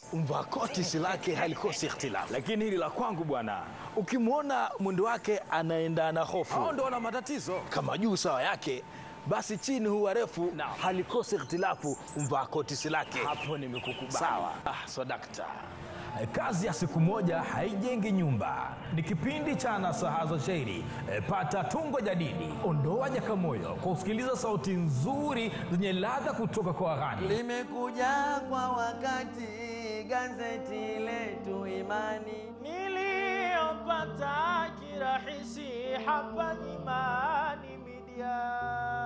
mvaa koti si lake halikosi ikhtilafu. lakini hili la kwangu bwana Ukimwona mwendo wake anaenda na hofu hao ndo wana matatizo kama juu sawa yake, basi chini huwa refu, Naam. halikosi ikhtilafu mvaa koti si lake. hapo nimekukubali Sawa. Ah, swadakta. Kazi ya siku moja haijengi nyumba. Ni kipindi cha nasaha za shairi. E, pata tungo jadidi, ondoa jakamoyo kwa kusikiliza sauti nzuri zenye ladha kutoka kwa waghani. limekuja kwa wakati gazeti letu Imani niliyopata kirahisi hapa Imani Media.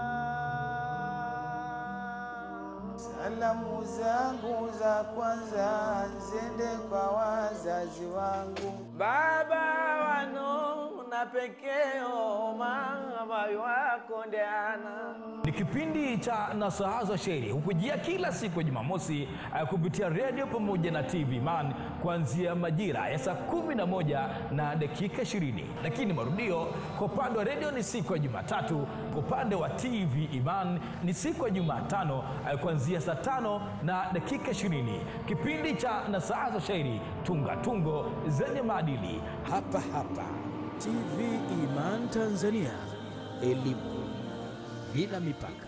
Salamu zangu za kwanza zende kwa wazazi wangu, baba wano na pekeo mama wako ndeana Ni kipindi cha nasaha za shairi hukujia kila siku ya Jumamosi eh, kupitia redio pamoja na TV Man kuanzia majira ya saa kumi na moja na dakika 20, lakini marudio kwa upande wa redio ni siku ya Jumatatu, kwa upande wa TV Iman ni siku ya Jumatano eh, kuanzia saa tano na dakika 20. Kipindi cha nasaha za shairi, tunga tungo zenye maadili hapa hapa TV Iman Tanzania, elimu bila mipaka.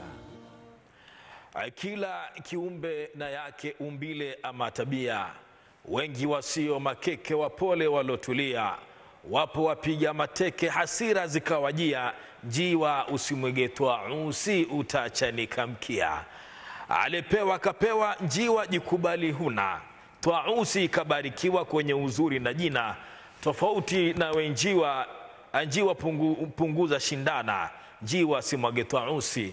Kila kiumbe na yake umbile ama tabia, wengi wasio makeke, wapole walotulia, wapo wapiga mateke, hasira zikawajia, njiwa usimwegetwa usi utachanika mkia. Alipewa kapewa, njiwa jikubali huna, twausi ikabarikiwa kwenye uzuri na jina, tofauti na wenjiwa njiwa pungu, punguza shindana, njiwa simwage twausi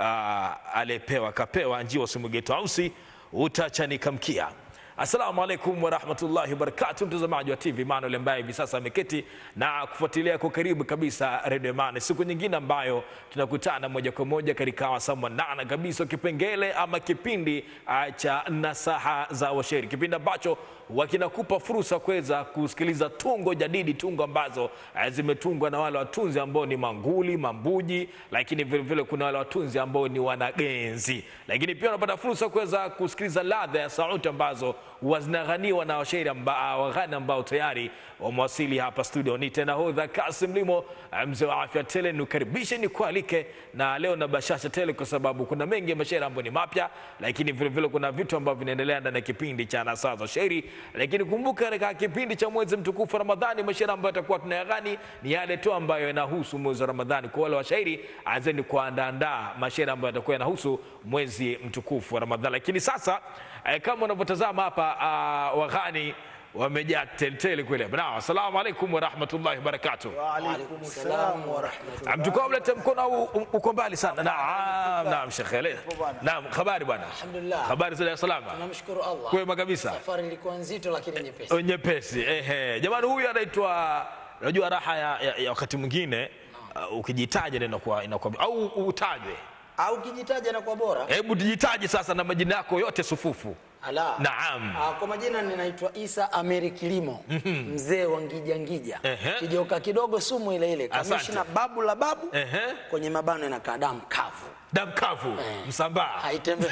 uh, aliyepewa kapewa, njiwa simwage twausi utachanika mkia. Assalamu alaikum warahmatullahi wabarakatu, mtazamaji wa TV Manuel ambaye hivi sasa ameketi na kufuatilia kwa karibu kabisa Radio Mane, siku nyingine ambayo tunakutana moja kwa moja katika wasaa mwanana kabisa, kipengele ama kipindi uh, cha nasaha za washairi, kipindi ambacho wakinakupa fursa kuweza kusikiliza tungo jadidi, tungo ambazo uh, zimetungwa na wale watunzi ambao ni manguli, mambuji, lakini vile vile kuna wale watunzi ambao ni wanagenzi, lakini pia unapata fursa kuweza kusikiliza ladha ya sauti ambazo huwa zinaghaniwa na washairi amba, waghani ambao tayari wamewasili hapa studio. Ni tena hodha Kasim Limo, mzee wa afya tele, nikaribishe nikualike, na leo na bashasha tele, kwa sababu kuna mengi ya mashairi ambayo ni mapya, lakini vile vile kuna vitu ambavyo vinaendelea ndani ya kipindi cha nasaa za shairi. Lakini kumbuka, katika kipindi cha mwezi mtukufu wa Ramadhani, mashairi ambayo yatakuwa tunayaghani ni yale tu ambayo yanahusu mwezi wa Ramadhani. Kwa wale washairi, anzeni kuandaandaa mashairi ambayo yatakuwa yanahusu mwezi mtukufu wa Ramadhani. Lakini sasa eh, kama unavyotazama hapa uh, waghani wamejaa teletele kweli hapa. Naam, assalamu alaikum warahmatullahi wabarakatuh. Waalaikum salam warahmatullahi Mchukua ulete mkono au u- uko mbali sana? Naam, naam Sheikh. Le- Naam, habari bwana. Alhamdulillah. Habari za Dar es Salaam. Tunamshukuru Allah. Kwema kabisa. Safari ilikuwa nzito lakini nyepesi. Nyepesi. Ehe. Jamani huyu anaitwa unajua raha ya, ya, ya wakati mwingine uh, ukijitaja ndio inakuwa inakuwa au utajwe. Au kijitaja na kwa bora. Hebu tujitaje sasa na majina yako yote sufufu. Ala. Naam. Ah, kwa majina ninaitwa Isa Amiri Kilimo. Mzee wa ngija ngija. Ehe. Kijoka kidogo sumu ile ile. Asante. Kamishna babu la babu. Ehe. Kwenye mabano inakaa damu kavu. Damkavu, Eh. Msambaa. Haitembei.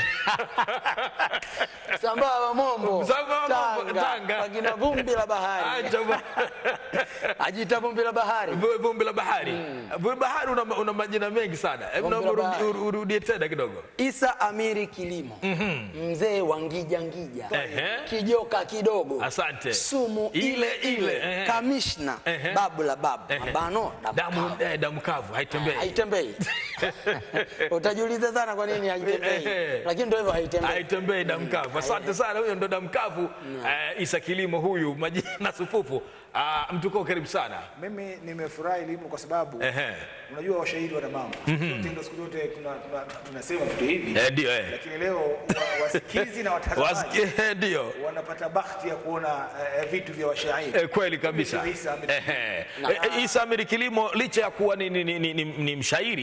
Sambaa wa Mombo. Msambaa wa Mombo, Tanga. Wakina vumbi la bahari. Acha bwana. Ajita vumbi la bahari. Vumbi vumbi la bahari. Vumbi bahari una, una majina mengi sana. Hebu Vumbi naomba la urudi- bahari. uru- urudie tena kidogo. Isa Amiri Kilimo. Mzee wa ngija ngija. Ehe. Kijoka kidogo. Asante. Sumu Ile, ile, ehe. Kamishna Ehe. babu la babu. Ehe. Mabano damu Damu kavu. eh, damu kavu haitembei. Haitembei. Utajiuliza sana kwa nini haitembei. Ehe. Lakini ndio hivyo haitembei. haitembei damu kavu. Asante sana, huyo ndo damu kavu. Eh, Isa Kilimo huyu, majina sufufu. Ah, mtuko karibu sana. Mimi nimefurahi elimu kwa sababu Ehe. unajua washairi wana mambo Sote ndo siku zote tuna- tuna- tunasema vitu hivi Eh, ndio eh. lakini leo wa- wasikizi na watazamaji Wasikie ndio. wanapata bahati ya kuona eh, vitu vya washairi Eh, kweli kabisa. Mimi Isa Amiri Ehe. Eh, eh, Isa Amiri Kilimo licha ya kuwa ni, ni, ni, ni, ni mshairi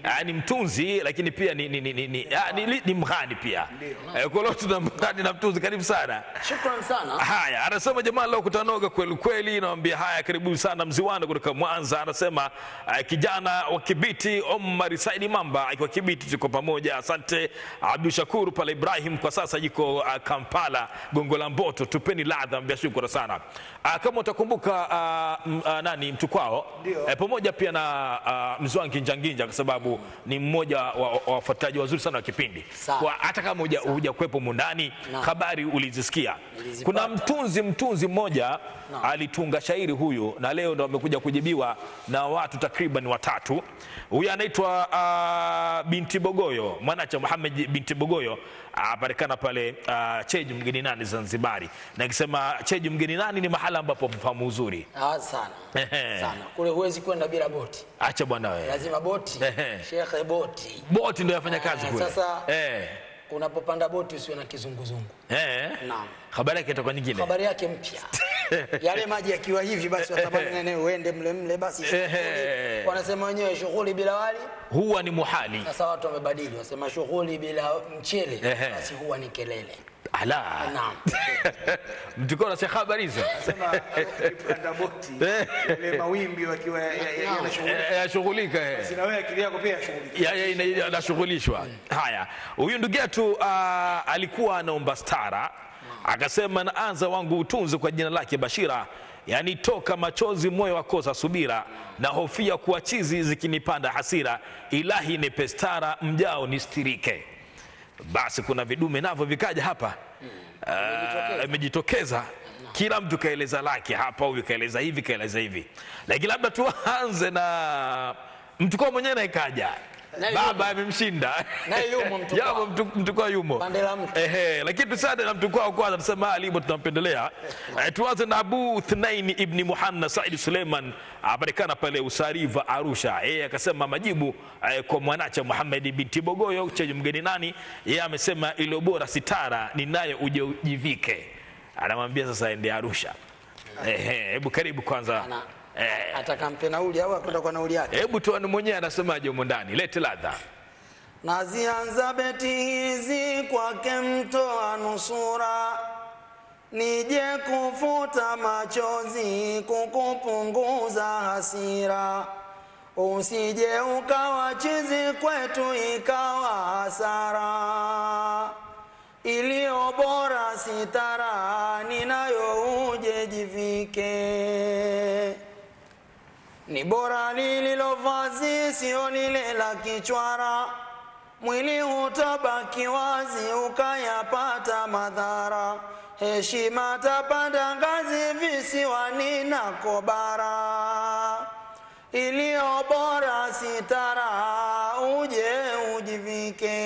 ah, ni mtunzi lakini pia ni, ni, ni, ni, ni, ah, ni, ni, ni mghani pia Eh, kwa leo tuna mghani na mtunzi karibu sana Shukran sana. haya anasema jamaa leo kutanoga kweli kweli nawambia haya karibu sana mziwani kutoka mwanza anasema uh, kijana wa kibiti omar saidi mamba akiwa kibiti tuko pamoja asante abdu shakuru pale ibrahim kwa sasa yuko uh, kampala gongo la mboto tupeni ladha mbia shukura sana uh, kama utakumbuka uh, m- uh, nani mtukwao Ndio. eh, pamoja pia na uh, mzwangi njanginja kwa sababu ni mmoja wa wa- wa wafuataji wazuri sana wa kipindi Sawa. kwa hata kama huja- hujakuwepo mundani Naam. habari ulizisikia Nilizipata. kuna mtunzi mtunzi mmoja Naam. alitunga shairi huyu na leo ndo amekuja kujibiwa na watu takriban watatu huyu anaitwa uh, binti bogoyo mwanacha muhamed binti bogoyo aparikana pale uh, cheju mgeni nani zanzibari na ikisema cheju mgeni nani ni mahala ambapo mfahamu uzuri Ah, sana Ehe. sana kule huwezi kwenda bila boti acha bwana wewe lazima boti Ehe. shekhe boti boti ndo yafanya kazi Eh, kule sasa- eh, unapopanda boti usiwe na kizunguzungu eh. Naam. habari yake itakuwa nyingine habari yake mpya yale maji yakiwa hivi basi watamani nene uende mle mle basi shughuli. Ehe. wanasema wenyewe shughuli bila wali huwa ni muhali sasa watu wamebadili wasema shughuli bila mchele Ehe. basi huwa ni kelele ala naam mtukao nasikia habari hizo Sema ukipanda boti ile mawimbi wakiwa ya- ya- ya- yanashughulika. Eh, yashughulika eh. Na wewe akili yako pia yashughulika. Ya- ya- ina- inashughulishwa haya huyu ndugu yetu uh, alikuwa anaomba stara akasema naanza wangu utunzi kwa jina lake bashira yani toka machozi moyo wakosa subira na hofia kuwa chizi zikinipanda hasira ilahi nipe stara mjao nistirike basi kuna vidume navyo vikaja hapa Ah, imejitokeza kila mtu kaeleza lake hapa huyu kaeleza hivi kaeleza hivi lakini labda tuanze na mtukua mwenyewe naye kaja Naye baba amemshinda Naye yumo Mtukwa. Yamo mtu- mtukwa yumo Pande la mtu. Ehe, lakini tusade na mtukwa kwanza tusema alimo tunampendelea eh, tuanze na abu thnaini ibni muhanna saidi suleiman apatikana pale usariva arusha yeye akasema majibu eh, kwa mwanacha muhamedi binti bogoyo chenye mgeni nani yeye amesema iliyo bora sitara ninayo uje ujivike anamwambia sasa ende arusha Ehe, hebu karibu kwanza Ana- Eh, atakampe nauli au akwenda kwa nauli yake hebu tuone mwenyewe anasemaje humo ndani lete ladha nazianza beti hizi kwake mtoa nusura nije kufuta machozi kukupunguza hasira usije ukawa chizi kwetu ikawa hasara iliyo bora sitara ninayo uje jivike ni bora lililo vazi sio lile la kichwara mwili utabaki wazi ukayapata madhara heshima tapanda ngazi visiwani na kobara iliyo bora sitara uje ujivike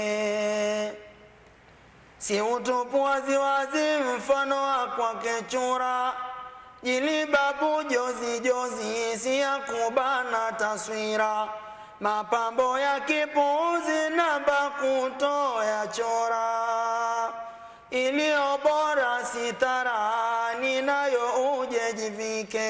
si utupu waziwazi mfano wa kwake chura jilibabu jozi jozi si ya kubana taswira mapambo ya kipuuzi namba kutoya chora iliyo bora sitara ninayo uje jivike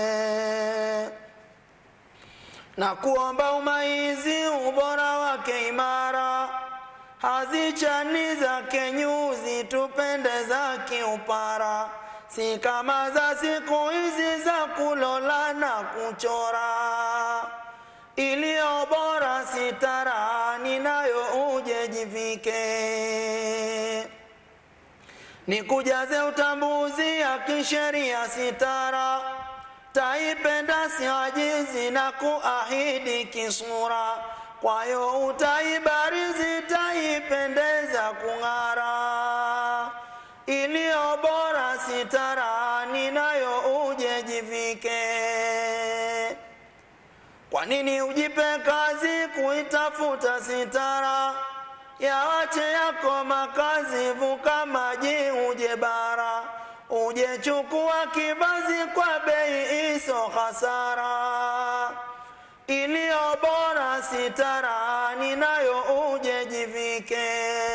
na kuomba umaizi ubora wake imara hazichani zake nyuzi tupende za kiupara si kama za siku hizi za kulola na kuchora iliyo bora sitara ninayo uje jivike nikujaze utambuzi ya kisheria sitara taipenda siajizi na kuahidi kisura kwayo utaibarizi taipendeza kung'ara iliyo bora sitara ninayo uje jivike kwa nini ujipe kazi kuitafuta sitara yawache yako makazi vuka maji uje bara uje chukua kibazi kwa bei iso hasara iliyo bora sitara ninayo uje jivike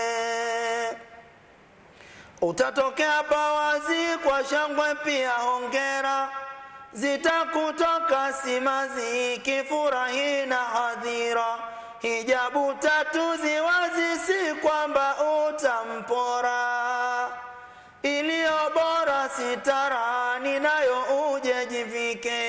utatokea pawazi kwa shangwe pia hongera zitakutoka simazi kifurahi na hadhira hijabu tatu ziwazi, si kwamba utampora. Iliyo bora sitara, ninayo uje jivike.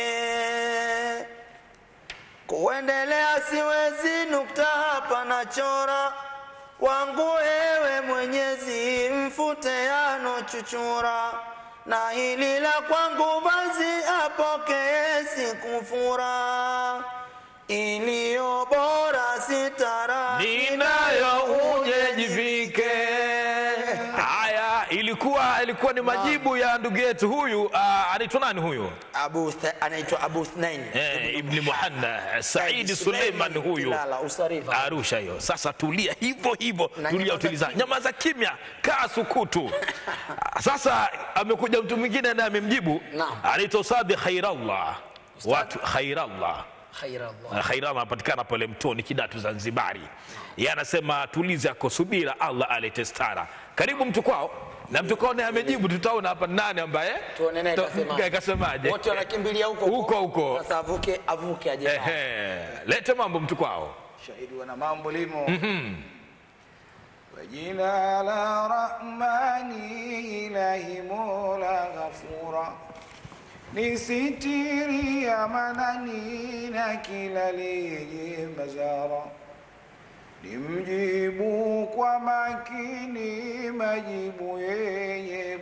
Kuendelea siwezi, nukta hapa na chora wangu, ewe Mwenyezi, mfute yano chuchura, na hili la kwangu basi apokee sikufura. Iliyo bora sitara, ninayo uje jivike. Haya, ilikuwa ilikuwa ni majibu ya ndugu yetu huyu. Uh, anaitwa nani huyu? Abu Th- anaitwa Abu Thnain Eh, Ibni Muhanna Saidi Suleiman huyu Kilala, Usarifa. Arusha hiyo. Sasa tulia hivyo hivyo, Na tulia, nyamaza utuliza, kimya. nyamaza kimya, kaa sukutu. Sasa amekuja mtu mwingine naye amemjibu, Naam. anaitwa Ustadhi Khairallah, watu Khairallah Khairallah. Uh, Khairallah anapatikana pale Mtoni Kidatu Zanzibari. Yeye anasema tulize ako subira, Allah alete stara. Karibu mtu kwao na mtu kwao naye amejibu, tutaona hapa nani ambaye Tuone naye To- kasemaje. kasemaje. Wote wanakimbilia huko Huko, huko. Sasa avuke avuke aje. nao. Ehe, lete mambo mtu kwao. shahidi wana mambo limo kwa jina la Rahmani ilahi mola ghafura ni sitiri ya manani na kila lenye mazara ni mjibu kwa makini majibu yenye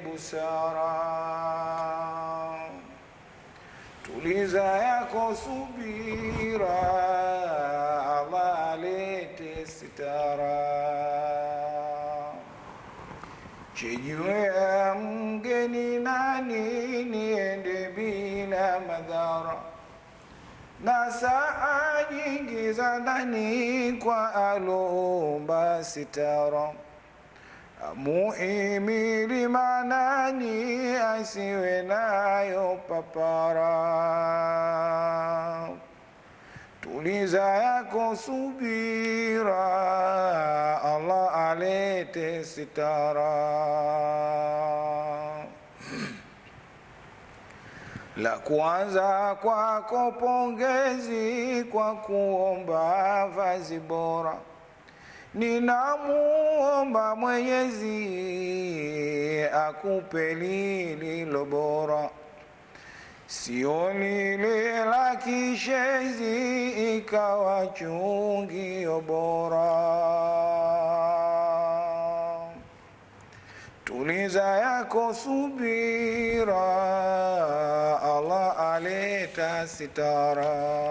busara tuliza yako subira, Allah alete sitara. Chijue ya mgeni nani, niende bila madhara, na saa nyingi za ndani kwa alomba sitara muhimili manani asiwe nayo papara tuliza yako subira Allah alete sitara la kwanza kwako pongezi kwa kuomba vazi bora ninamuomba Mwenyezi akupe lililo bora, sio lile la kishezi ikawa chungio bora. Tuliza yako subira, Allah aleta sitara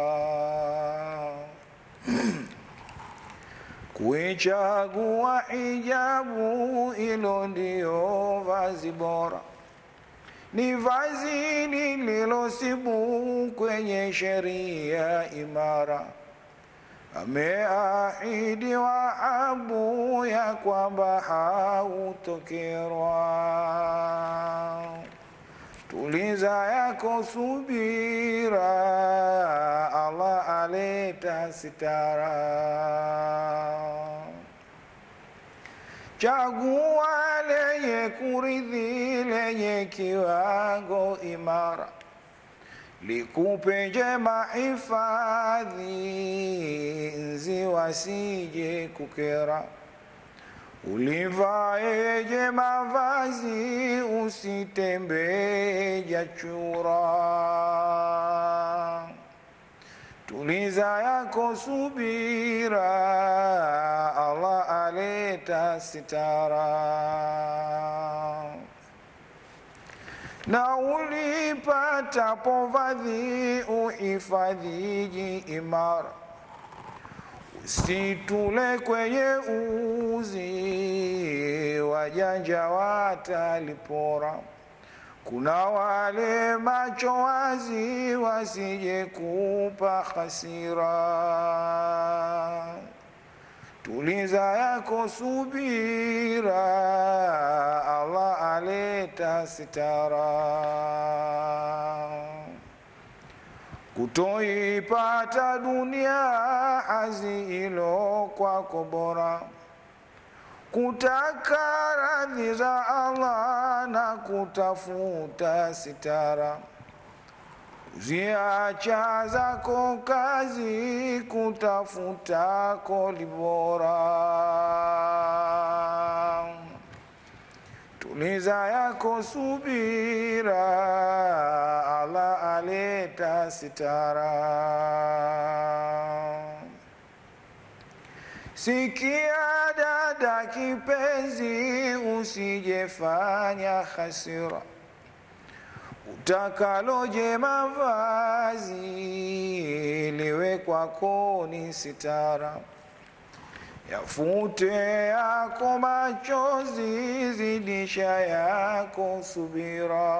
kuichagua hijabu, hilo ndio vazi bora, ni vazi lililosibu kwenye sheria imara. Ameahidi Wahabu ya kwamba hautokerwa. Tuliza yako subira, Allah aleta sitara. Chagua lenye kuridhi, lenye kiwango imara, likupe njema hifadhi, nzi wasije kukera. Ulivaeje mavazi, usitembee jachura. Tuliza yako subira, Allah aleta sitara. Na ulipatapo vadhi, uhifadhiji imara Usitule kwenye uzi, wajanja watalipora. Kuna wale macho wazi, wasije kupa hasira. Tuliza yako subira, Allah aleta sitara kutoipata dunia hazi ilo kwako bora, kutaka radhi za Allah na kutafuta sitara. ziacha zako kazi kutafuta koli bora tuliza yako subira ala aleta sitara sikia dada kipenzi usijefanya hasira utakaloje mavazi liwe kwako ni sitara yafute yako machozi zidisha yako subira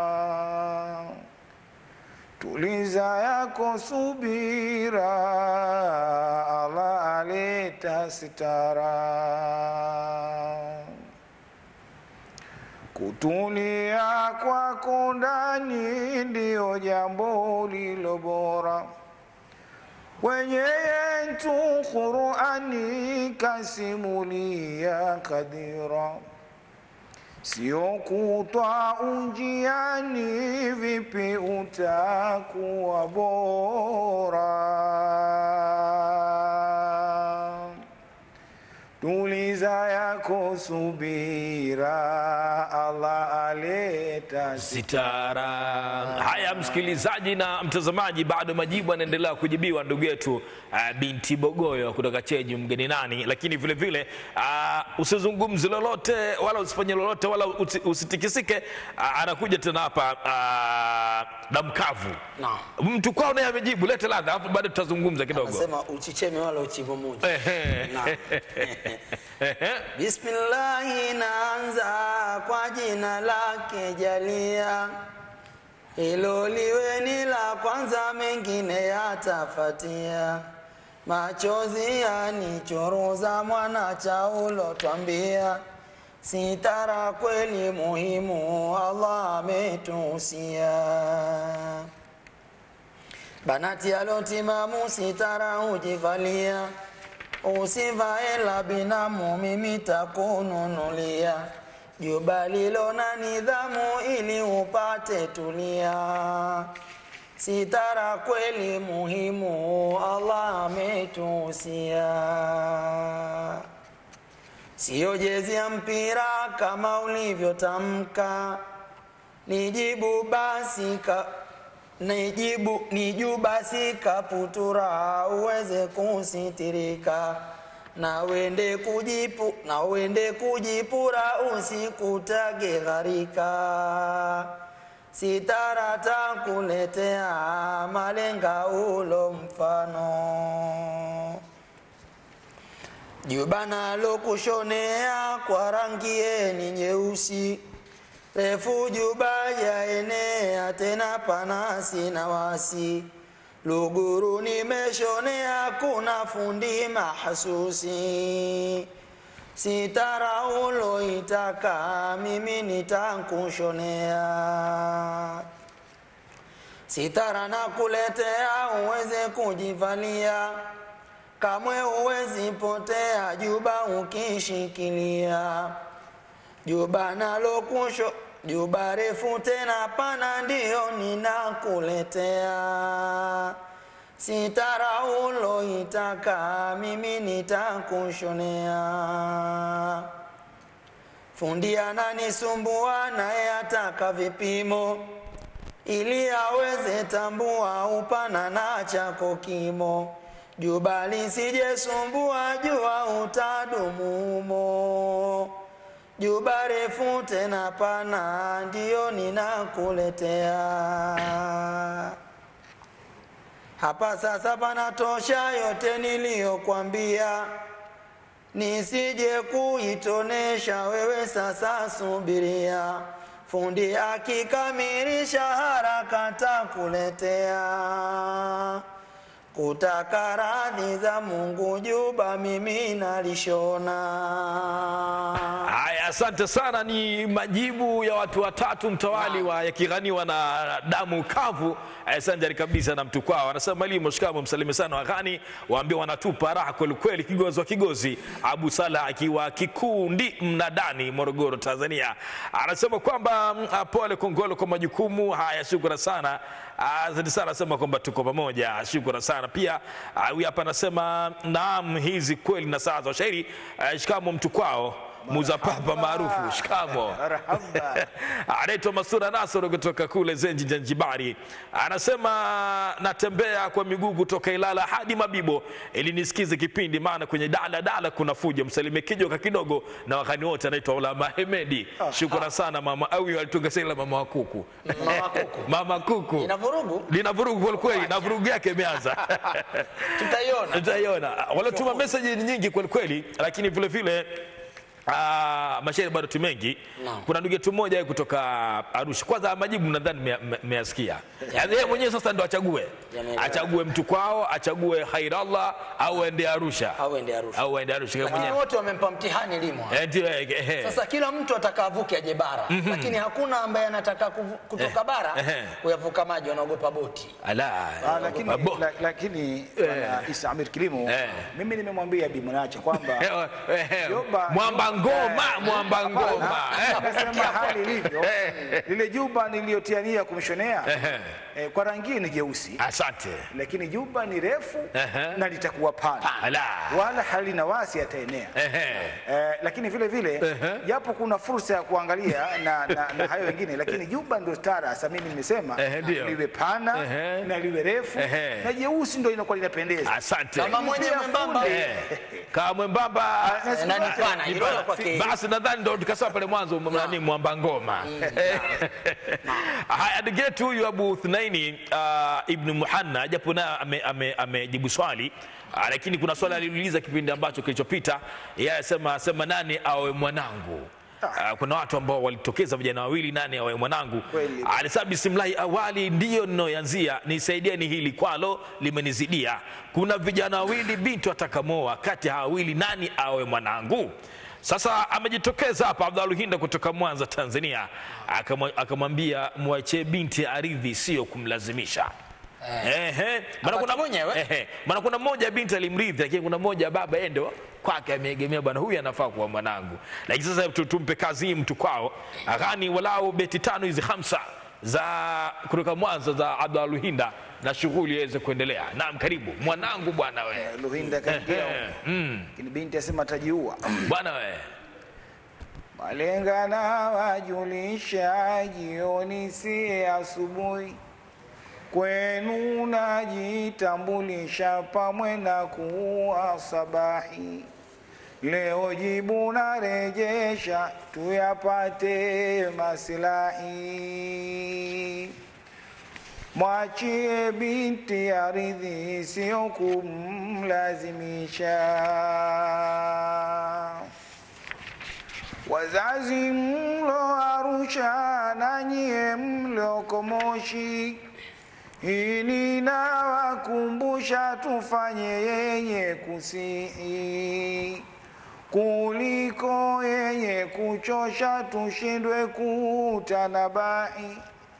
tuliza yako subira ala aleta sitara kutulia kwako ndani ndiyo jambo lilo bora kwenye yetu Qurani kasimulia kadira, sio kutwa unjiani, vipi utakuwa bora? Tuliza yako subira, Allah aleta sitara. Haya, msikilizaji na mtazamaji, bado majibu yanaendelea kujibiwa ndugu yetu uh, binti Bogoyo kutoka Cheji mgeni nani, lakini vile vile uh, usizungumzi lolote wala usifanye lolote wala usi- usitikisike. Uh, anakuja tena hapa uh, damkavu Naam. mtu kwao naye amejibu, lete ladha, alafu bado tutazungumza kidogo. Anasema uchicheme wala uchimbo moja. Ehe. Naam. Ehe. Bismillahi, naanza kwa jina lake Jalia, hilo liwe ni la kwanza, mengine yatafatia. Machozi yanichoruza, mwana chaulo twambia, sitara kweli muhimu, Allah ametuhusia. Banati alotimamu sitara hujivalia, usivae la binamu, mimi takununulia juba lilo na nidhamu, ili upate tulia. Sitara kweli muhimu, Allah ametuhusia. Siyo jezi ya mpira kama ulivyotamka, nijibu basi ka, nijibu niju basi kaputura uweze kusitirika na wende kujipu na wende kujipura usikutage gharika sitara takuletea malenga ulo mfano juba nalo kushonea kwa rangi yeni nyeusi refu juba yaenea tena panasi na wasi luguru nimeshonea kuna fundi mahasusi sitara uloitaka mimi nitakushonea sitara na kuletea uweze kujivalia kamwe uwezi potea juba ukishikilia juba nalo kusho juba refu tena pana ndio ninakuletea sitara uloitaka mimi nitakushonea fundi ananisumbua naye ataka vipimo ili aweze tambua upana na chako kimo juba lisijesumbua jua utadumumo juba refu tena pana ndio ninakuletea hapa sasa panatosha yote niliyokwambia nisije kuitonesha wewe sasa subiria fundi akikamilisha haraka takuletea kutaka radhi za Mungu juba mimi nalishona. Haya, asante sana. Ni majibu ya watu watatu mtawali wa yakighaniwa na damu kavu eh, sanjari kabisa na mtu kwao. Anasema mwalimu, shikamo, msalime sana waghani, waambie wanatupa raha kwelikweli, kigozi wa kigozi. Abu Salah akiwa Kikundi Mnadani, Morogoro, Tanzania, anasema kwamba mm, ah, pole Kongolo kwa majukumu haya. Shukrani sana, Ah, asante sana, anasema kwamba tuko pamoja. Shukrani sana pia. ah, Huyu hapa anasema naam, hizi kweli na saa za ushairi. Ah, Shikamo mtu kwao muza papa maarufu shikamo Marhaba. anaitwa Masura Nasoro kutoka kule Zenji Zanjibari, anasema natembea kwa miguu kutoka Ilala hadi Mabibo ili nisikize kipindi, maana kwenye dala dala kuna fujo. Msalimie kijoka kidogo na wakani wote. Anaitwa Ulama Hemedi. Shukrani sana mama au alitunga sela mama wa kuku Mama kuku mama kuku ina vurugu, lina vurugu kweli kweli, na vurugu yake imeanza tutaiona. utaiona waliotuma meseji ni nyingi kweli kweli, lakini vile vile Ah, mashairi bado tu mengi. Naam. Kuna ndugu yetu mmoja kutoka Arusha. Kwanza majibu nadhani mmea- mme- mmeyasikia. Yaani yeye mwenyewe sasa ndo achague, Yameelewa. achague mtu kwao, achague Khairallah au aende Arusha Au ende Arusha. au aende Arusha kama Lakini mwenyewe. wote wamempa mtihani limo. Eh, ndio, eh, eh. Sasa kila mtu ataka avuke aje bara, lakini hakuna ambaye anataka kuvu- kutoka bara eh. kuyavuka maji, wanaogopa boti. Ala. Ah, lakini, Abo- la, lakini bwana Isa Amir Kilimo Eh. mimi nimemwambia Bi Mwanacha kwamba Eh, eh, Yoba- Mwamba ngoma, mwamba ngoma. Eh. Nasema hali ilivyo, lile juba niliyotiania kumshonea Ehe. eh, kwa rangi ni jeusi, Asante. lakini juba ni refu Ehe. na litakuwa pana, Ala. wala halina wasi ataenea. Ehe. Eh, lakini vile vile Ehe. japo kuna fursa ya kuangalia na, na, na hayo wengine, lakini juba ndio stara. Sasa mimi nimesema Ehe, ndio. liwe pana Ehe. na liwe refu Ehe. na jeusi ndio inakuwa linapendeza. Asante. Kama mwenye Pia mwembamba fundi. Eh, kama mwembamba Eh, na ni pana, Ni hilo bana. kwa ke- basi nadhani ndo tukasema pale mwanzo nani mwamba ngoma Eh, haya ndugu yetu huyu abu thunaini uh, ibnu muhanna japo naye amejibu ame, amejibu swali uh, lakini kuna swali aliuliza kipindi ambacho kilichopita yeye asema sema nani awe mwanangu Uh, kuna watu ambao walitokeza vijana wawili nani awe mwanangu Kweli. alisema bismillahi awali ndiyo ninayoanzia nisaidieni hili kwalo limenizidia kuna vijana wawili binti watakamoa kati ya hawa wawili nani awe mwanangu sasa amejitokeza hapa abdaluhinda kutoka mwanza tanzania Akamwa- akamwambia mwachie binti aridhi sio kumlazimisha Ehe. Maana kuna- Apate mwenyewe. Ehe. maana kuna mmoja binti alimrithi lakini kuna mmoja baba yeye ndo kwake ameegemea bwana huyu anafaa kuwa mwanangu lakini sasa tu- tumpe kazi hii mtu kwao aghani walau beti tano hizi hamsa za kutoka mwanza za abdaluhinda na shughuli iweze kuendelea naam karibu mwanangu bwana we Luhinda kaingia Ehe. Mm. lakini binti asema atajiua. bwana we Malenga na wajulisha jioni si asubuhi, kwenu najitambulisha pamwe na kuwa sabahi. Leo jibu narejesha tuyapate masilahi. Mwachie binti aridhi, sio kumlazimisha. Wazazi mlo Arusha na nyie mlioko Moshi, hili nawakumbusha tufanye yenye kusihi kuliko yenye kuchosha, tushindwe kutanabai.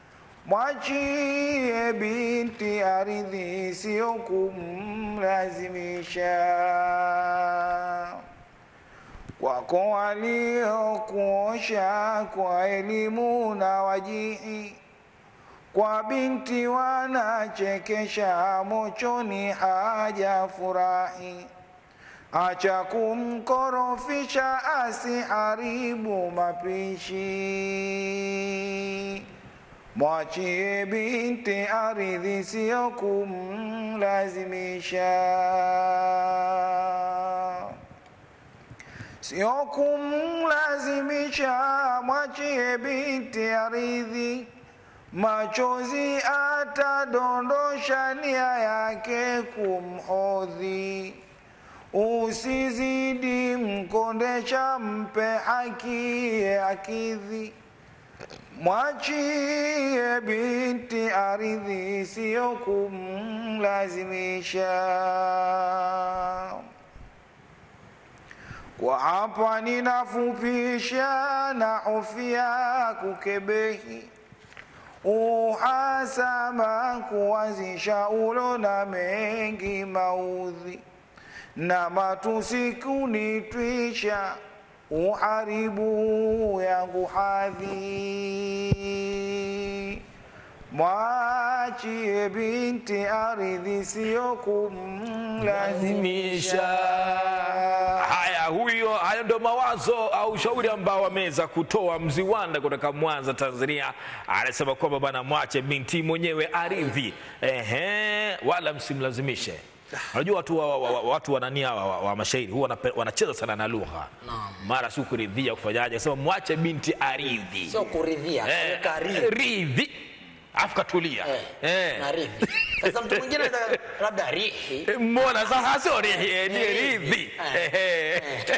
Mwachie binti aridhi, sio kumlazimisha kwako waliokuosha kwa elimu na wajihi, kwa binti wanachekesha, mochoni haja furahi. Acha kumkorofisha, asiharibu mapishi. Mwachie binti aridhi, sio kumlazimisha sio kumlazimisha, mwachie binti aridhi, machozi atadondosha, nia yake kumhodhi. Usizidi mkondesha, mpe haki akidhi, Mwachie binti ardhi, sio kumlazimisha. Kwa hapa ninafupisha na hofia kukebehi uhasama kuanzisha ulo na mengi maudhi na matusi kunitwisha uharibu yangu hadhi mwachie binti ardhi sio kumlazimisha Haya, huyo hayo ndio mawazo au ushauri ambao wameweza kutoa Mziwanda kutoka Mwanza, Tanzania. Anasema kwamba bwana, mwache binti mwenyewe aridhi, ehe, wala msimlazimishe. Unajua watu wa, wa, wa, watu wanania wa, wa, wa mashairi huwa wanape- wanacheza sana na lugha, mara si kuridhia kufanyaje, sema mwache binti aridhi, sio kuridhia Eh, kuweka ridhi. ridhi, afu katulia Eh, Eh. na ridhi. Sasa mtu mwingine anaweza labda rihi Mbona sasa sio rihi, ni Eh, ridhi. eh. Ehe.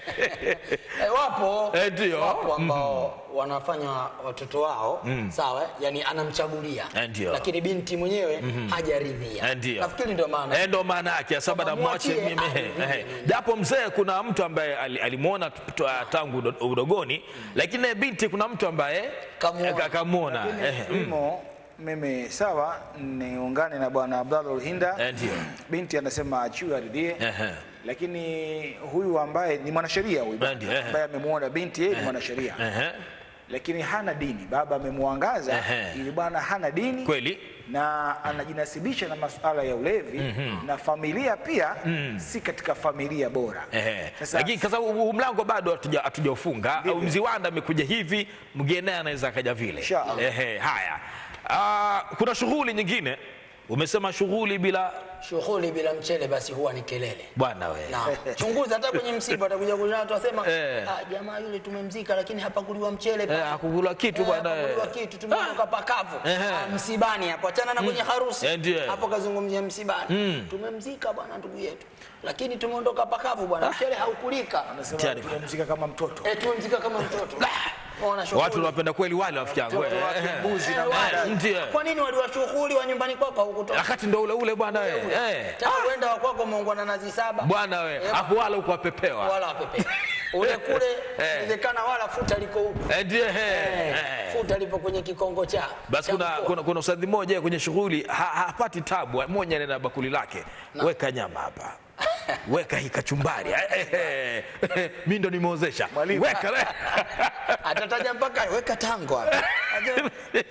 Eh, wapo Eh, ndio. wapo ambao wanafanya watoto wao sawa, yani anamchagulia Eh, ndio. lakini binti mwenyewe hajaridhia. Eh, ndio. Nafikiri ndio maana Eh, ndo maana yake sasa bana Kwamba mwache mwachie mimi aridhie. eh, eh. japo mzee kuna mtu ambaye ali- alimwona t- t- tangu udo- udogoni lakini naye binti kuna mtu ambaye Kamuona. eh, kamwona eh, mm. Imo mimi sawa, niungane na bwana Abdallah Hinda. Eh, ndio. Binti anasema achiwe aridhie, Ehe. lakini huyu ambaye ni mwanasheria huyu Eh, ndio, ehe. ambaye amemwona binti yeye ni mwanasheria Ehe. lakini hana dini. Baba amemwangaza Ehe. ili bwana hana dini kweli na anajinasibisha na masuala ya ulevi na familia pia si katika familia bora. Ehe. Sasa- lakini kwa sababu huu mlango bado hatuja- hatujaufunga au mziwanda amekuja hivi mgeni naye anaweza akaja vile Inshallah. Ehe, haya Ah, kuna shughuli nyingine umesema shughuli bila shughuli bila mchele basi huwa ni kelele. bwana we Na chunguza hata kwenye msiba atakuja kuna watu wasema Eh. ah, jamaa yule tumemzika lakini hapakuliwa mchele Eh, pale." hakukula kitu Eh, bwana, hapakuliwa eh. kitu tumeondoka pakavu Ehe. Ah, msibani hapo achana na kwenye harusi Eh, ndiyo. hapo kazungumzia msibani tumemzika bwana ndugu yetu lakini tumeondoka pakavu bwana mchele haukulika Anasema Tayari. tunamzika kama mtoto. eh tumemzika kama mtoto Waona shughuli. watu wanapenda kweli wale rafiki yangu Mtoto wake Eh, mbuzi na Eh, wale. eh, ndio. kwa nini waliwa shughuli wa nyumbani kwako haukutoka wakati ndo ule ule bwana we eh. tena uenda wa kwako umeongwa na nazi saba bwana we Eh, afu wala huko wapepewa wala wapepe ule kule Eh. inawezekana wala futa liko huko Eh, ndio eh, Eh, eh. futa lipo kwenye kikongo cha basi cha kuna, mkoa. kuna, kuna usadhi mmoja kwenye shughuli ha- hapati tabu moja nena bakuli lake weka nyama hapa weka hii kachumbari Eh, eh, eh, mi ndo nimeozesha weka atataja mpaka weka tango hapa Aje-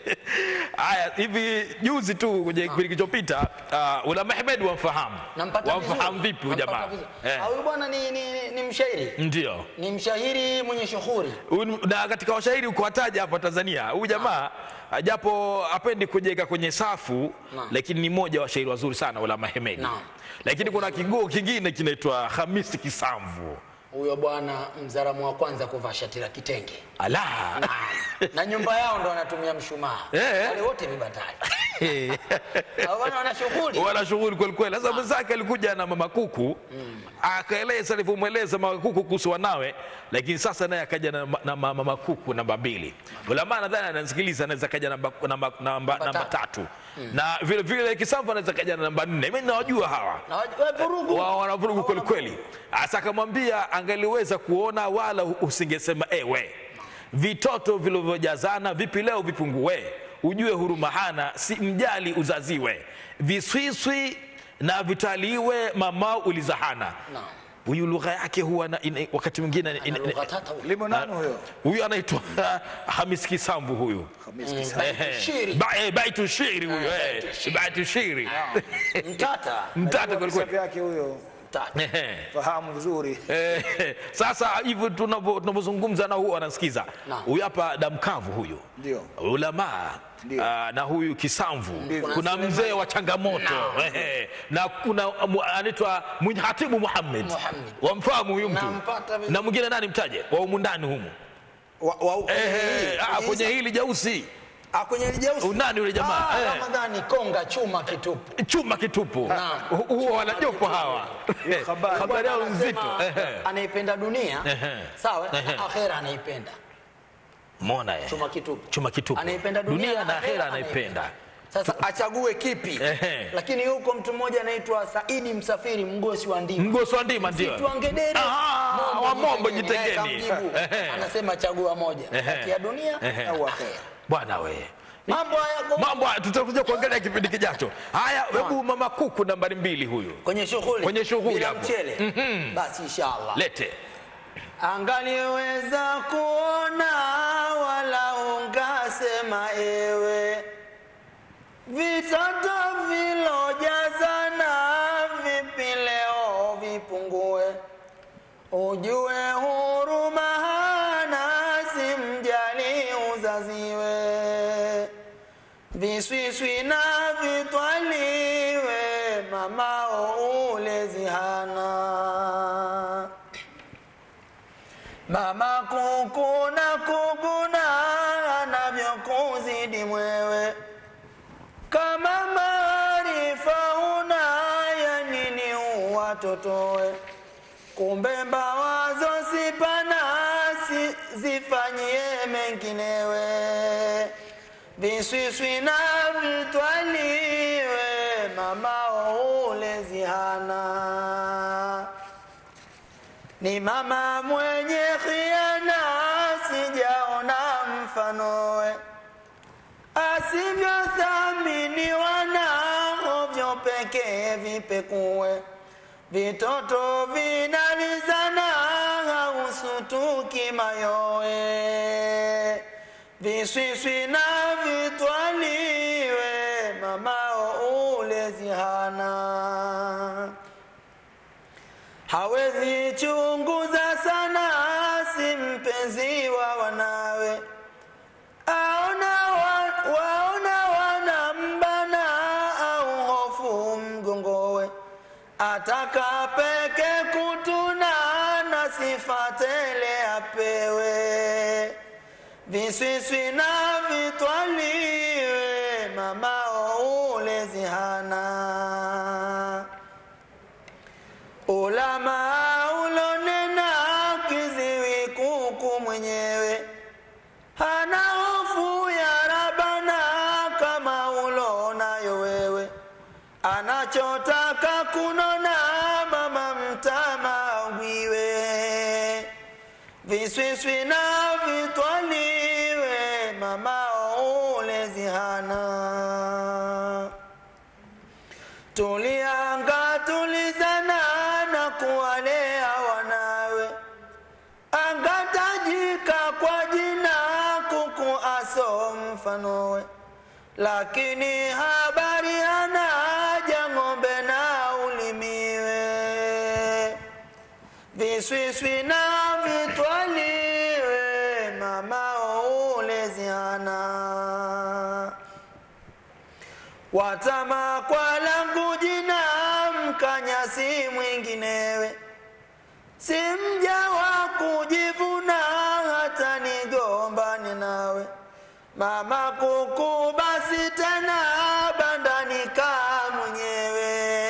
haya hivi juzi tu kwenye kipindi kilichopita uh, ula Mehmed wamfahamu nampata wamfahamu vizuri. vipi huyu Nampata jamaa vizuri. eh. Ah, huyu bwana ni, ni, ni mshairi ndio ni mshairi mwenye shughuli Huyu- na katika washairi ukuwataja hapa Tanzania huyu jamaa japo apendi kujenga kwenye safu Naam. lakini ni mmoja wa washairi wazuri sana wala Mahemedi Naam. lakini kuna kiguo kingine kinaitwa Hamisi Kisamvu huyo bwana mzaramu wa kwanza kuvaa shati la kitenge ala na nyumba yao ndo wanatumia mshumaa Eh. wale wote vibatari Hao bwana wana shughuli wala shughuli kweli kweli. Sasa mwenzake alikuja na mama kuku akaeleza alivyomweleza mama kuku kuhusu wanawe, lakini sasa naye akaja na, na mama kuku namba mbili. Ulama nadhani anasikiliza, anaweza kaja namba, namba, namba, namba tatu na vile vile Kisamvu anaweza kaja na namba nne. Mimi nawajua hawa na waj- wa- vurugu wao wanavurugu kweli kweli. Asa akamwambia angeliweza kuona wala usingesema ewe, vitoto vilivyojazana vipi leo vipungue, ujue huruma hana, si mjali uzaziwe, viswiswi na vitaliwe, mama ulizahana. Naam. Huyu lugha yake huwa na, ina, wakati mwingine ina- Ana ina- lugha tata huyo. Limo nani huyo? huyu anaitwa Hamis Kisambu huyu Hamisi Mm, Kisa. baitu shiri. Ba- eh, baitu shiri huyu Eh, eh, baitu shiri. baitu shiri mtata mtata Najua kweli visa kweli. vyake huyo. mtata Ehe. Fahamu vizuri. Eh, sasa hivyo tunavyo- tunavyozungumza na huyu anasikiza Naam. huyu hapa damkavu huyu Ndio. ulamaa Ndio. ah, na huyu kisamvu Kuna kuna Suleiman. mzee wa changamoto Ehe. na kuna mu- anaitwa Mwenye hatibu Muhammad Muhammad. wamfahamu huyu mtu Nampata vizuri. na mwingine nani mtaje wa humu ndani humu Wa- wa- Ehe, ah, kwenye kwenye hisa- hili jeusi Ah, kwenye lijeusi Nani yule jamaa? Ah, Eh. Ramadhani Konga chuma kitupu chuma kitupu Naam. Hu- huwa wanajopo hawa Eh, habari. habari yao Bwana nzito anasema Ehe. anaipenda dunia Ehe. sawa Ehe. na akhera anaipenda Mona eh. chuma kitupu Chuma kitupu. anaipenda dunia, na akhera anaipenda. sasa achague kipi Ehe. lakini yuko mtu mmoja anaitwa saidi msafiri mgosi wa ndima Mgosi wa ndima ndio. Msitu wa ngedere Ah, wa Mombo Naye Jitegeni. kamjibu. Ehe. anasema chagua moja Ehe. kati ya dunia Ehe. au akhera Bwana we. mambo haya kwa- Mambo haya tutakuja kuangalia kipindi kijacho. Haya, hebu mama kuku nambari mbili huyu. kwenye shughuli Kwenye shughuli bila hapo. mchele basi inshallah Lete. angaliweza kuona wala ungasema ewe vitoto vilojazana vipi leo vipungue ujue huruma hana simjali uzaziwe viswiswi na vitwaliwe mamao ulezi hana Mama kukuna kukuna anavyokuzidi mwewe, kama maarifa una ya nini uwatotoe? Kumbe mbawazo sipana si, zifanyie menginewe, viswiswi na vitwaliwe, mamao ulezi hana ni mama mwenye khiana, sijaona mfanowe, asivyothaminiwa na ovyo pekee vipekue, vitoto vinalizana, hausutuki mayowe, viswiswi na vitwaliwe, mamao ulezi hana hawezi chunguza sana, si mpenzi wa wanawe, aona wa, waona wanambana au hofu mgongowe, ataka peke kutuna na sifa tele apewe, viswiswi na vitwaliwe, mamao ulezi hana ulama ulonena kiziwi kuku mwenyewe hana hofu ya rabana kama ulonayo wewe anachotaka kunona mama mtama ngwiwe viswiswi na vitwaliwe mama ulezi hana tulianga tulizana na kuwalea wanawe angatajika kwa jina kuku aso mfanowe lakini habari hana jang'ombe na ulimiwe viswiswi na vitwaliwe mamao ulezi hana watama kwa langu jina mkanyasi mwinginewe si mja wa kujivuna hata nigombani nawe mama kuku basi tena bandani kaa mwenyewe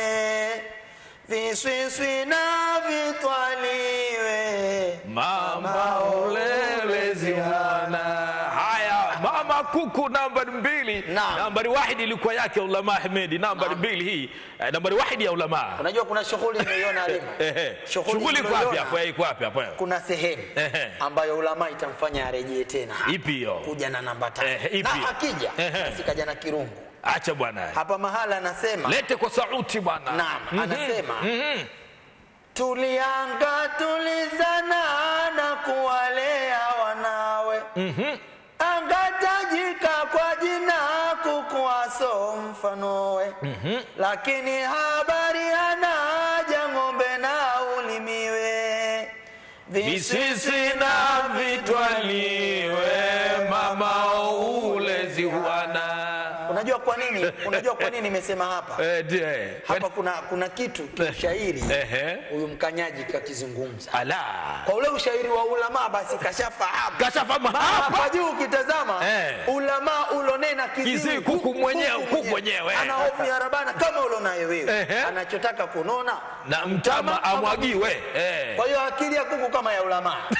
viswiswi na vitwaliwe Mama ulelezi wana. Haya, mama kuku nambari mbili. Naam. Nambari wahidi ilikuwa yake ulama Ahmedi. Nambari mbili hii, eh, nambari wahidi ya ulama. unajua kuna shughuli imeiona Halima. Ehe. Shughuli Shughuli iko wapi tuliyoiona, hapo? Eh, Iko wapi hapo? kuna sehemu Ehe. ambayo ulama itamfanya arejee tena Ipi hiyo? kuja na namba tano Ehe, ipi? na akija Ehe. basi kaja na kirungu Acha bwana. hapa mahala anasema Lete kwa sauti bwana. Naam, Mhm. anasema. Mhm. tulianga tulizana na kuwalea wanawe angatajika kwa jina kukuaso mfanowe lakini habari hana jang'ombe na ulimiwe Visisi na vitwaliwe mama ulezi wana. unajua kwa nini unajua kwa nini nimesema hapa Eh, die. hapa kuna kuna kitu kishairi Ehe. huyu mkanyaji kakizungumza Ala. kwa ule ushairi wa ulama basi kashafahamu Kashafahamu hapa hapa. juu ukitazama Eh. ulama ulonena kiziwi, Kiziwi, kuku mwenyewe, kuku mwenyewe. ana hofu ya rabana kama ulonayo wewe Ehe. anachotaka kunona Na mtama amwagiwe. Eh. kwa hiyo akili ya kuku kama ya ulama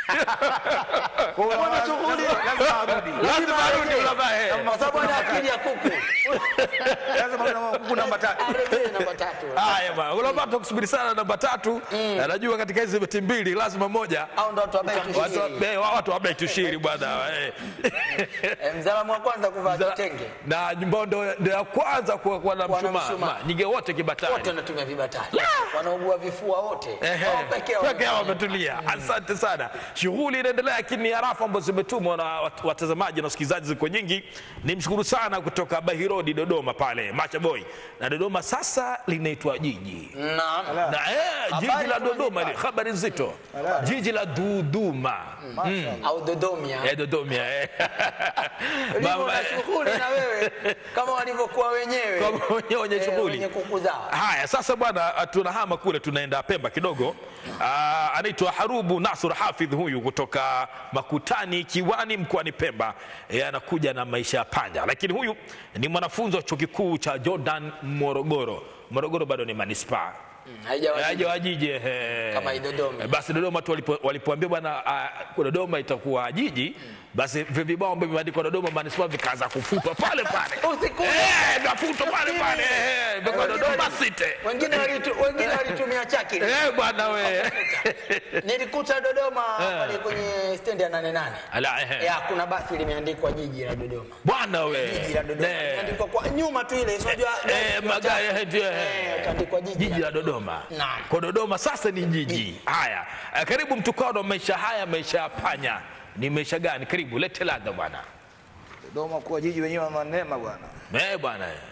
Mbona shughuli lazima arudi lazima arudi ulama eh. kwa sababu ana akili ya kuku lazima kuna kuku namba tatu arejee namba tatu haya bwana ulama tukusubiri sana namba tatu Na najua katika hizi beti mbili lazima moja au ndo watu wabai watu tushiri eh, watu wabei tushiri bwana eh. Eh, mzalamu wa kwanza kuvaa kitenge na nyumbao ndo ndo ya kwanza kuwa kuwa na Kuwa na mshumaa mshumaa. Ma, nyingi wote wote kibatani wanatumia vibatari wanaugua vifua wote Ehe, Wao peke yao peke yao wanafanya. wametulia. Asante sana. Shughuli inaendelea, lakini harafu ambazo zimetumwa na wat- watazamaji na wasikilizaji ziko nyingi. Nimshukuru sana kutoka Bahirodi Dodoma pale Macha Boy, na Dodoma sasa linaitwa jiji Naam. na eh, jiji Habari la kwa Dodoma zipa. ni habari nzito, jiji la Duduma au Dodomia eh, Dodoma eh. ulivyo Mama, na eh, shughuli na wewe kama walivyokuwa wenyewe Kama wenyewe wenye Eh, shughuli. wenye kuku zao Haya, sasa bwana, tunahama kule, tunaenda Pemba kidogo. Ah, anaitwa Harubu Nasur Hafidh huyu kutoka Makutani Kiwani mkoani Pemba. E, anakuja na maisha ya panya, lakini huyu ni mwanafunzi wa chuo kikuu cha Jordan Morogoro. Morogoro bado ni manispaa Mm, haijawa haja wa jiji ehe. Kama hii Dodoma. Eh, Basi Dodoma tu walipo- walipoambia bwana ah, Dodoma itakuwa jiji, basi vile vibao ambavyo vimeandikwa Dodoma manispaa vikaanza kufutwa pale pale, Usikuje. eh, vafutwa pale pale, eh, vikawa Dodoma City. wengine walitu- wengine walitumia chaki Eh, bwana we. nilikuta Dodoma pale kwenye stendi ya nane nane Ala, ehe. ya kuna basi limeandikwa jiji la Dodoma Bwana we. jiji la Dodoma Eh, limeandikwa kwa nyuma tu ile si unajua eh, magari eh, ndio, eh. Eh, ikaandikwa jiji Jiji la la Dodoma. Naam. Kwa Dodoma sasa ni jiji. Haya. eh, Karibu mtukano maisha haya maisha ya panya. Ni maisha gani? Karibu lete ladha bwana. Dodoma kuwa jiji wenyewe wa manema bwana Eh, bwana. eh.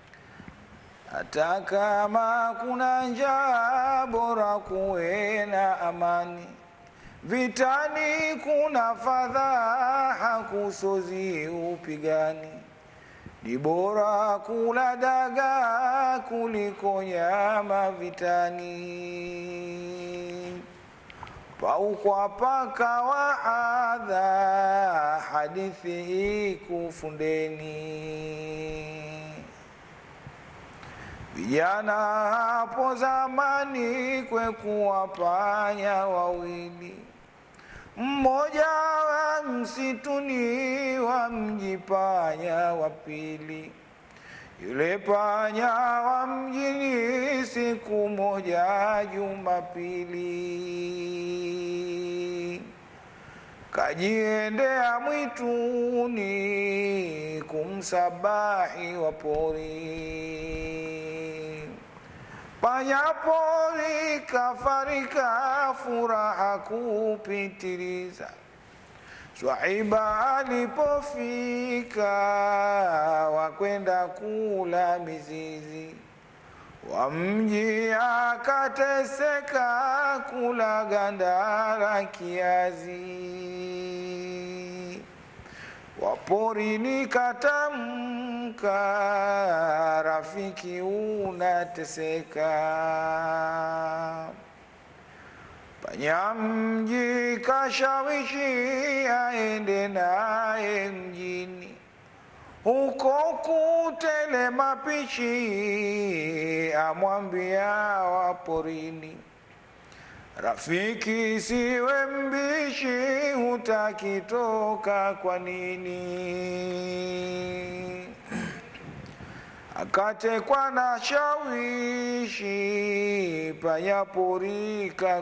hata kama kuna njaa bora kuwe na amani vitani kuna fadhaa kusozi upigani ni bora kula dagaa kuliko nyama vitani paukwa paka wa adha hadithi ikufundeni vijana hapo zamani kwekuwa panya wawili mmoja wa msituni wa mji panya wa pili yule panya wa mjini siku moja Jumapili kajiendea mwituni kumsabahi wa pori. Panyapori kafarika furaha kupitiliza. Swaiba alipofika wakwenda kula mizizi wa mji akateseka kula ganda la kiazi waporini katamka rafiki unateseka panyamji kashawishi aende naye mjini huko kutele mapishi amwambia waporini rafiki siwe mbishi hutakitoka kwa nini akatekwa na shawishi panyapori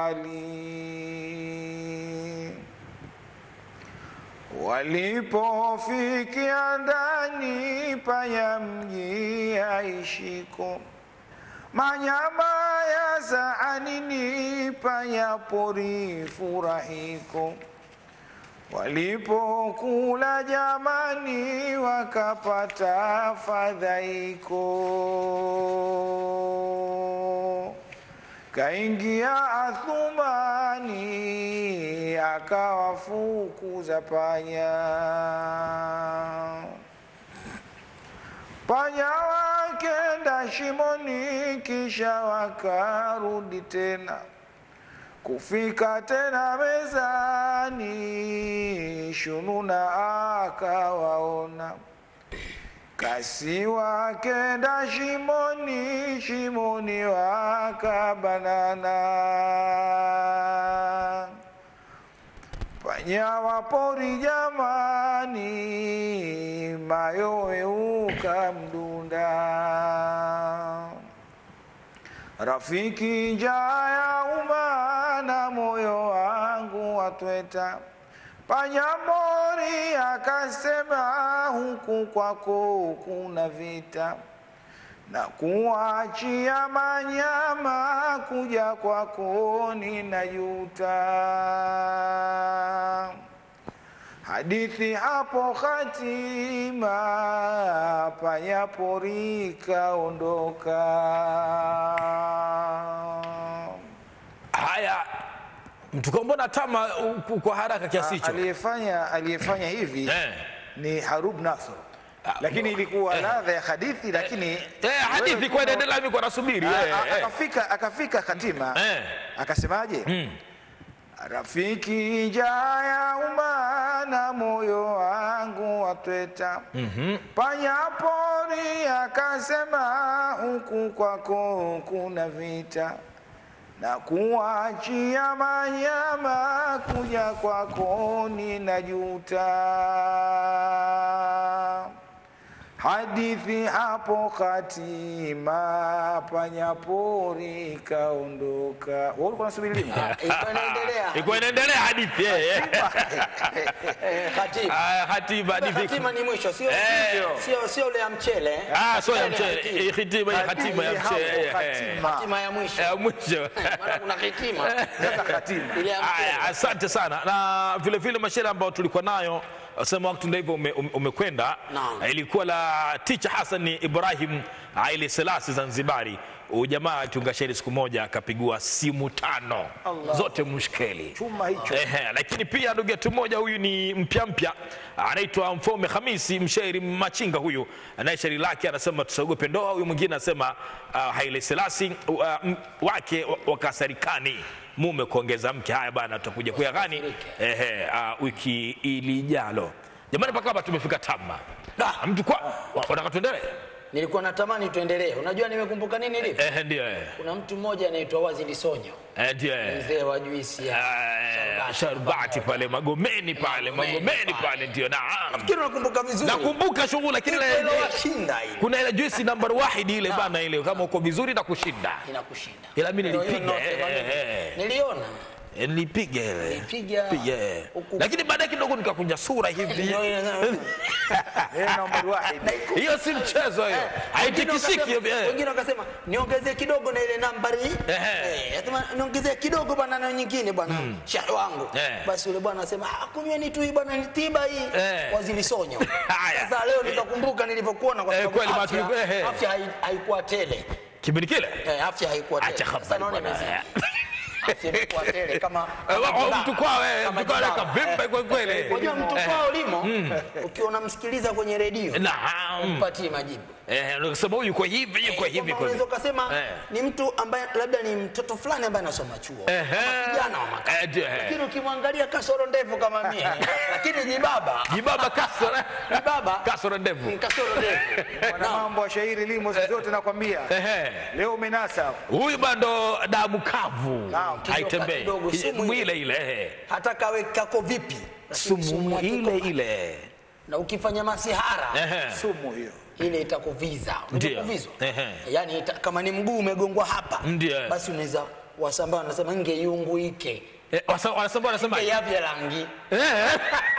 kubali walipofikia ndani panya mji aishiko manyama ya zaanini panya pori furahiko walipokula jamani wakapata fadhaiko kaingia Athumani akawafukuza panya. Panya wakenda shimoni, kisha wakarudi tena kufika tena mezani, Shununa akawaona kasi wakenda shimoni, shimoni wakabanana. Wanyamapori jamani, mayowe ukamdunda. Rafiki njaa ya umma na moyo wangu watweta. Panyamori akasema huku kwako kuna vita na kuachia manyama kuja kwako ninajuta. Hadithi hapo hatima, panyapori kaondoka. Haya, mtuko mbona tama uh, kwa haraka kiasi hicho? Aliyefanya aliyefanya hivi Eh. ni Harub Nasr, lakini ilikuwa ladha ya hadithi, lakini Eh, hadithi wewe kwa kama- inaendelea mimi kwa nasubiri. A- eh, a- eh. akafika akafika hatima Eh. akasemaje? Rafiki njaa ya umma na moyo wangu watweta. Panyapori akasema huku kwako kuna vita na kuachia manyama kuja kwako ninajuta. Hadithi hapo hatima, panyapori kaondoka. Wewe ulikuwa unasubiri lini? Ilikuwa inaendelea. Ilikuwa inaendelea hadithi eh, eh. Eh, Hatima. Ah, Hatima hadithi. Hatima ni mwisho, sio Eh. sio sio ile ya mchele. Ah, so ya Ile mchele. hatima. Eh, Hatima ya hatima ya Hadithi mchele. hapo eh, eh. hatima. Hatima ya mwisho. Ya mwisho. Maana kuna hitima. Sasa hatima. Ile ya Aya, mchele. asante sana na vile vile mashairi ambayo tulikuwa nayo sema wakati ndio hivyo ume- ume- umekwenda Naam. ilikuwa la ticha Hassan Ibrahim Haile Selassie Zanzibari huyu jamaa tunga shairi siku moja akapigua simu tano zote mushkeli Chuma hicho. Ehe, lakini pia ndugu yetu mmoja huyu ni mpya mpya anaitwa Mfaume Hamisi, mshairi machinga huyu, anaye shairi lake anasema tusiogope ndoa. Huyu mwingine anasema uh, Haile Selassie uh, m- wake wa- wakasarikani mume kuongeza mke. Haya bana, tutakuja kuyagani ehe, uh, wiki ilijalo. Jamani, mpaka hapa tumefika tama. Da, mtu kwa wa- unataka tuendelee? Nilikuwa natamani tuendelee. Unajua nimekumbuka nini lipi? Ehe, ndio eh. Kuna mtu mmoja anaitwa Wazili Sonyo, Eh, ndio eh. mzee wa juisi ya Eh, Sharbati pale Magomeni pale Magomeni Magomeni pale. pale ndio naam. Nafikiri unakumbuka vizuri. Nakumbuka shughuli lakini ile Ile washinda ile. kuna ile juisi number wahidi ile bana ile kama uko vizuri na kushinda Inakushinda. ila mimi Ndio hiyo nilipiga ninaosema eh, mimi. eh, eh. Niliona. Eh, nilipiga ile Nilipiga. Piga, eh. Huku- lakini baadaye kidogo nikakunja sura hivi Ndio hiyo- Eh, namba wahid. hiyo si mchezo hiyo haitikisiki hiyo Wengine wakasema- eh. wengine wakasema niongezee kidogo na ile nambari Ehe. Eh, akasema, niongezee kidogo bwana na nyingine bwana shahi wangu Eh. basi yule bwana anasema ah, kunyweni tu hii bwana ni tiba hii Eh. wazili sonyo Haya. sasa leo nikakumbuka nilivyokuona kwa Eh, sababu kweli, afya, matu- eh, eh. afya hai- haikuwa tele kipindi kile eh, afya haikuwa tele acha Sasa habari naona bwana imezidi. afya imekuwa tele kama Eh, kama wa- jibaba. mtu kwao eh, Kama mtu kwao jibaba. kabimba kwa kweli unajua mtu Eh, kwao limo ukiwa unamsikiliza kwenye redio naam umpatie majibu eh unasema huyu yuko hivi yuko hivi Kwamba kwa unaweza hivi ukasema Eh. ni mtu ambaye labda ni mtoto fulani ambaye anasoma chuo Ehe. Kama kijana wa makazi. Eh, ndio, eh. lakini ukimwangalia kasoro ndefu kama mimi lakini jibaba jibaba kasoro jibaba kasoro ndevu ni kasoro ndefu Mwana mambo wa shairi limo siku zote nakwambia. ehe Leo umenasa. huyu bado damu kavu Naam, haitembei kidogo, sumu Sumu ile. ile ile eh. hata kawe kako vipi lakini sumu yake ile iko- ile na ukifanya masihara Ehe. Sumu hiyo. ile itakuviza Ndio. Unakuvizwa? Ehe. yaani ita, kama ni mguu umegongwa hapa Ndio. basi unaweza wasambaa wanasema ngeyunguike Eh, wasa- wanasema wanasema ngeyavya rangi eh,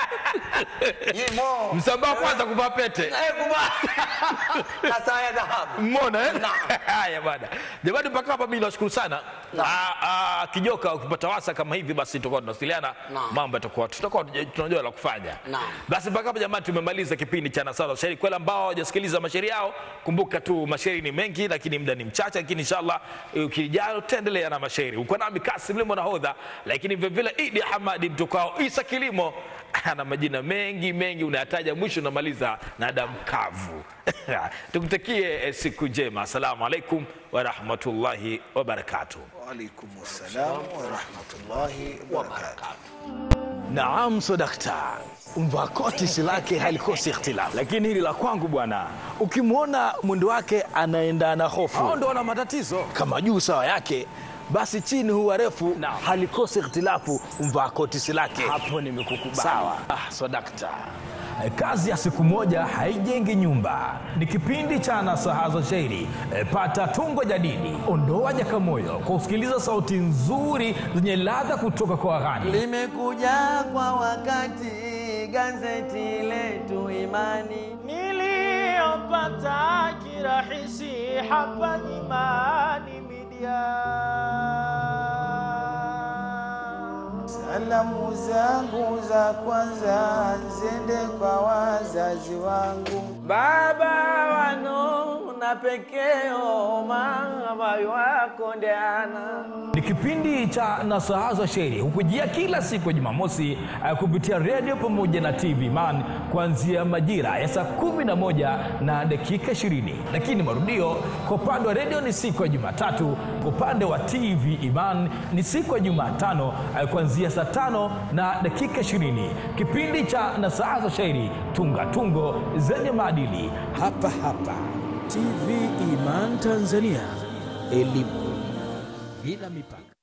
yimo msambaa wa kwanza kuvaa pete Eh, kuba- na saa ya dhahabu Mmona eh? Naam. Haya bwana. Jamani mpaka hapa mimi nashukuru sana. Ah, ah, Kijoka ukipata wasa kama hivi basi tutakuwa tunawasiliana Naam. mambo yatakuwa tutakuwa tunajua la kufanya. Naam. Basi mpaka hapa jamani tumemaliza kipindi cha Nasara Shairi. Kwa wale ambao hawajasikiliza mashairi yao, kumbuka tu mashairi ni mengi lakini muda ni mchache lakini inshallah eh, ukijalo tutaendelea na mashairi. Uko nami Kasim Limo nahodha lakini vile vile Idi Hamadi mtokao Isa Kilimo ana majina mengi mengi unayataja mwisho unamaliza na damu kavu. Tukutakie eh, siku njema. Asalamu alaikum wa rahmatullahi wa barakatuh. Wa alaikumus salam wa rahmatullahi wa barakatuh. Naam, sodakta, mvaa koti si lake halikosi ikhtilafu, lakini hili la kwangu bwana, ukimwona mwendo wake anaenda na hofu, hao ndo wana matatizo. Kama juu sawa yake basi chini huwa refu halikosi ikhtilafu mvaa kotisi lake hapo nimekukubali. sawa ah, so dakta Kazi ya siku moja haijengi nyumba. Ni kipindi cha nasaha za shairi. E, pata tungo jadidi, ondoa jakamoyo kwa kusikiliza sauti nzuri zenye ladha kutoka kwa waghani. limekuja kwa wakati gazeti letu Imani. niliyopata kirahisi hapa Imani Media. Salamu zangu za kwanza zende kwa wazazi wangu, Baba wano na pekeo mama wako ndeana Ni kipindi cha nasaha za shairi hukujia kila siku ya Jumamosi eh, kupitia redio pamoja na TV Man kuanzia majira ya saa kumi na moja na dakika ishirini, lakini marudio kwa upande wa redio ni siku ya Jumatatu, kwa upande wa TV Iman ni siku ya Jumatano eh, kuanzia saa tano na dakika ishirini. Kipindi cha nasaha za shairi, tunga tungo zenye maadili. hapa hapa TV Iman Tanzania, elimu bila mipaka.